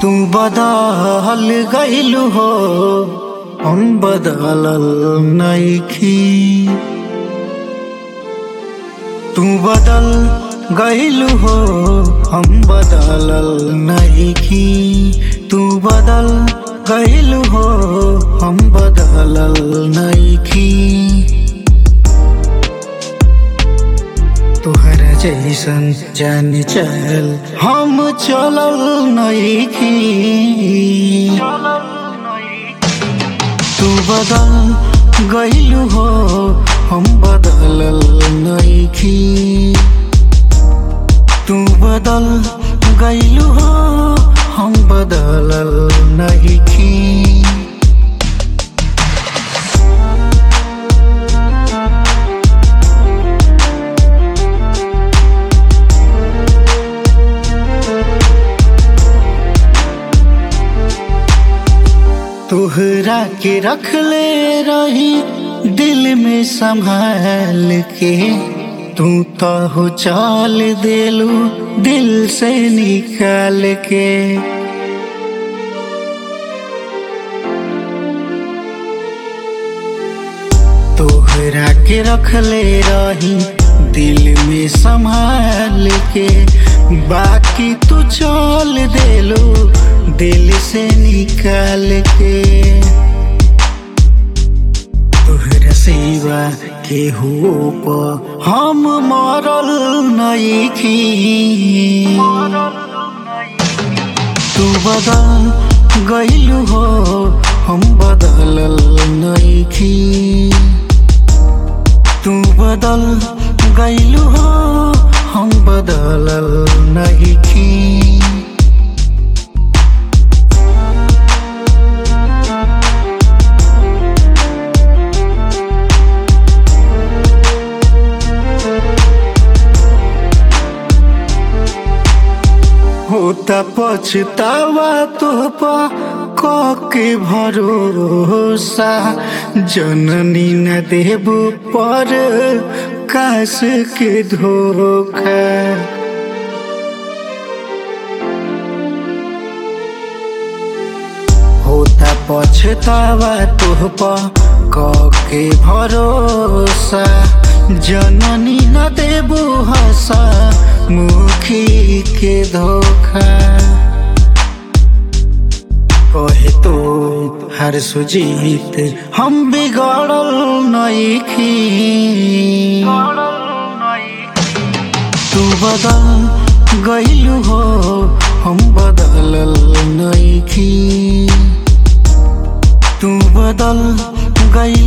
तू बदल गइलू हो हम बदलल नइखी तू बदल गइलू हो हम बदलल नइखी तू बदल गइलू हो हम बदलल नइखी तोहरा जैसन जान चल हम चलल नइखी तू बदल गइलू हो हम बदलल नइखी तू बदल गइलू हो हम बदलल नइखी तोहरा के रख ले रही दिल में संभाल के तू तो हो चाल देलू दिल से निकाल के तोहरा के रख ले रही दिल में संभाल के बाकी तू चल देलू दिल से निकाल के तोहरा सेवा के हो हम मरल नइखी तू बदल गइलू हो हम बदलल नइखी तू बदल गइलू हो हम बदलल नइखी होता पछतावा तोहपा के भरोसा जननी न देबू पर काश के धोखा होता पछतावा तोहपा के भरोसा जननी न देबू हसा मुखी के धोखा कहे तो हर सुजीत हम बिगड़ल नइखी तू बदल गइलू हो हम बदलल नइखी तू बदल गइल